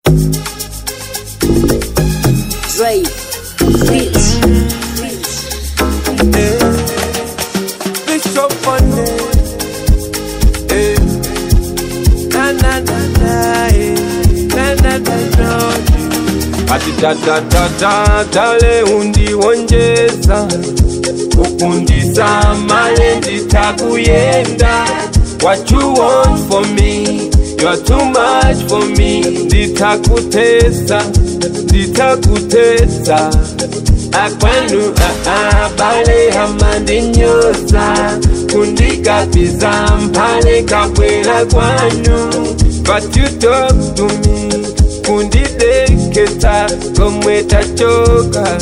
Dre, bitch, bitch. It's so funny. Eh. Na na na na, eh. na na na na. Ati da da da da dale undiwonjeza ukundisa male nditakuyenda What you want for me You're too much for me Nditakutesa Nditakutesa Akwanu abale hamandinyoza Kundikapiza mpale kabwela kwanu But you talk to me kundideketa komwe tachoka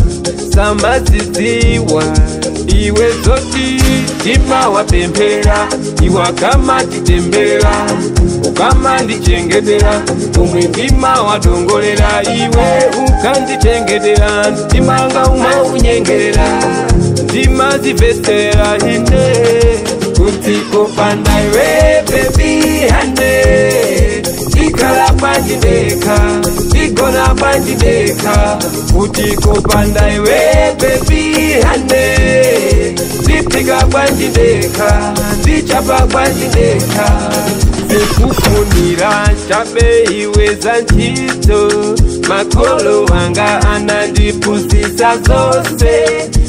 samaziziwa iwe zoti tima wapemphera iwa kama titembera ukama ndichengetera umwe ndima wadongolera iwe ukandichengetera ndimanga umwe unyengerera ndima zivesera ine kuti kopanda iwe bebi hane ikhala pandideka igona pandideka kuti kopanda iwe bebi hane ndiphika pandideka ndichapa pandideka sikufunira chabe iwe za ntchito makolo anga anandipusisa zonse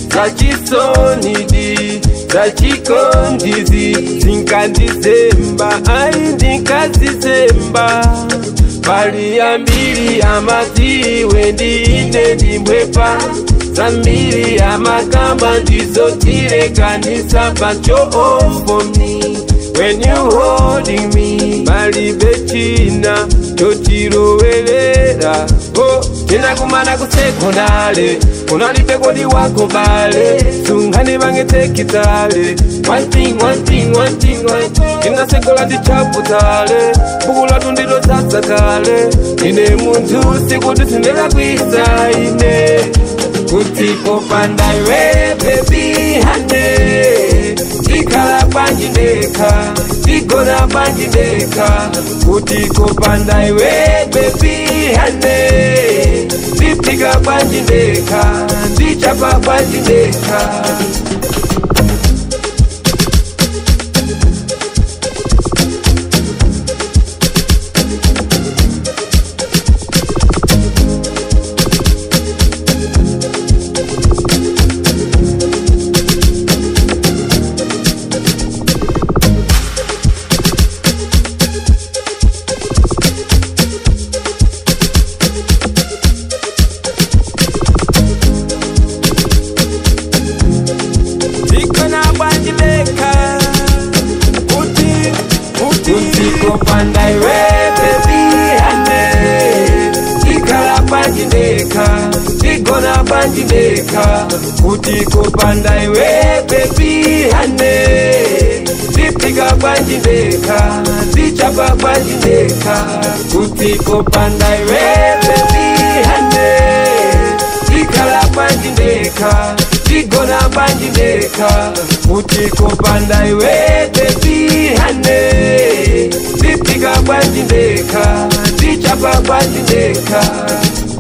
zachisonidi zachikondizi zinkandizemba ai ndinkazizemba pali yambiri amadziwe ndiine ndimbwepa zambiri amakamba ndizotirekanisa but you're all for me when you holding me palibe china chochilowerera oh, tinakumana kusekondale unalibe kodi wako bale sungane vangetekitale one thing one thing one thing one thing tinasekola tichaputale buku latu ndilo sasa kale ine munthu sikuti sindikakwisa ine kuti popanda iwe bebi hane ikhala pandideka igona pandideka kuti kopanda iwe bebi hane ndiphika pandideka ndichapa pandideka ikona pandideka kuti kuti kopanda iwe bebi hane ikhala pandideka igona pandideka kuti kopanda iwe bebi hane ndiphika pandideka ndichapa pandideka kuti kopanda iwe bebi hane ikhala pandideka igona pandideka kuti kopanda iwe bebi hane ndiphika pandideka ndichapa pandideka